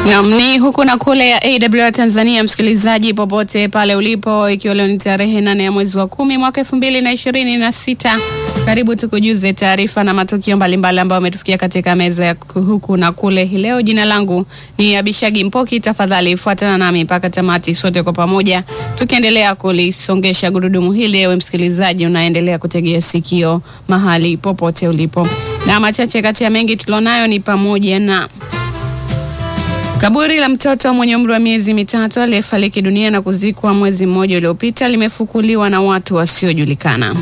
Naam, ni huku na kule ya AWR Tanzania, msikilizaji popote pale ulipo, ikiwa leo ni tarehe nane ya mwezi wa kumi mwaka elfu mbili na ishirini na sita. Karibu tukujuze taarifa na matukio mbalimbali ambayo ametufikia katika meza ya huku na kule hii leo. Jina langu ni Abishagi Mpoki, tafadhali fuatana nami mpaka tamati, sote kwa pamoja tukiendelea kulisongesha gurudumu hili. Ewe msikilizaji, unaendelea kutegea sikio mahali popote ulipo, na machache kati ya mengi tulionayo ni pamoja na Kaburi la mtoto mwenye umri wa miezi mitatu aliyefariki dunia na kuzikwa mwezi mmoja uliopita limefukuliwa na watu wasiojulikana.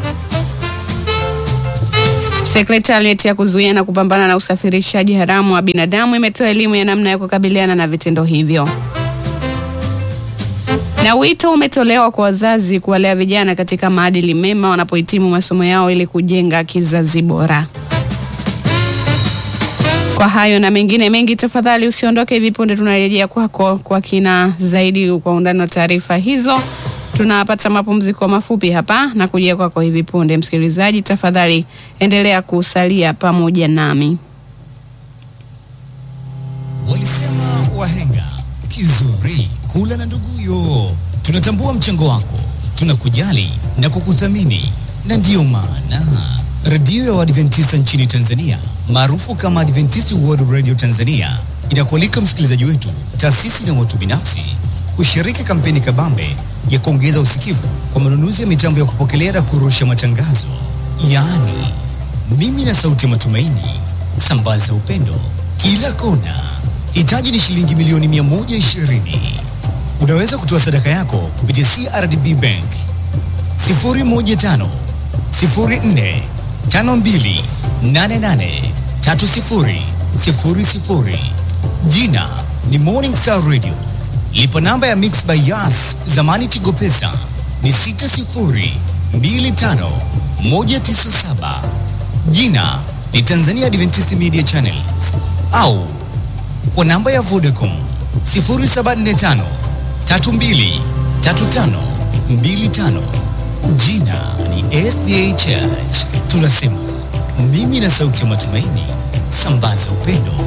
Sekretarieti ya kuzuia na kupambana na usafirishaji haramu wa binadamu imetoa elimu ya namna ya kukabiliana na vitendo hivyo. Na wito umetolewa kwa wazazi kuwalea vijana katika maadili mema wanapohitimu masomo yao ili kujenga kizazi bora. Kwa hayo na mengine mengi, tafadhali usiondoke. Hivi punde tunarejea kwako kwa kina zaidi, kwa undani wa taarifa hizo. Tunapata mapumziko mafupi hapa na kujia kwako hivi punde. Msikilizaji, tafadhali endelea kusalia pamoja nami. Walisema wahenga kizuri kula na nduguyo. Tunatambua mchango wako, tunakujali na kukuthamini, na ndiyo maana redio ya Waadventista nchini Tanzania maarufu kama Adventist World Radio Tanzania inakualika msikilizaji wetu, taasisi na watu binafsi kushiriki kampeni kabambe ya kuongeza usikivu kwa manunuzi ya mitambo ya kupokelea na kurusha matangazo, yaani mimi na sauti ya matumaini, sambaza upendo kila kona. Hitaji ni shilingi milioni 120. Unaweza kutoa sadaka yako kupitia CRDB Bank 015 04 52 88 30 00. Jina ni Morning Star Radio. Lipa namba ya Mix by Yas, zamani Tigo Pesa ni 60 25 197. Jina ni Tanzania Adventist Media Channels au kwa namba ya Vodacom 0745 32 35 25. Jina ni SDA Church. Tunasema mimi na sauti ya matumaini, sambaza upendo